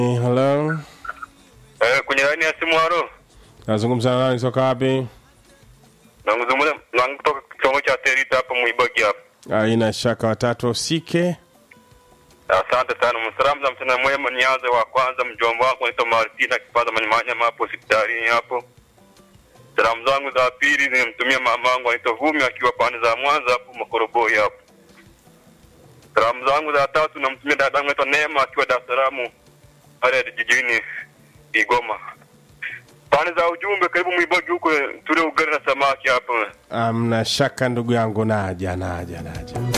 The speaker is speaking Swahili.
Hello, Eh, kwenye laini ya simu halo. nazungumza na nani? Soka wapi? Nazungumza na kutoka kitongo cha Terita hapa Muibagi hapa. Aina shaka watatu usike. Asante sana. Msalamu za mchana mwema nianze wa kwanza mjomba wako anaitwa Martina kipaza manimanya hapo hospitalini hapo. Salamu zangu za pili nimtumia mama wangu anaitwa Vumi akiwa pande za Mwanza hapo Makoroboi hapo. Salamu zangu za tatu namtumia dada yangu anaitwa Neema akiwa Dar es Salaam pale jijini Igoma. Pande za ujumbe karibu Muibagi huko tule ugali na samaki hapo. Amna shaka ndugu yangu, naja naja naja.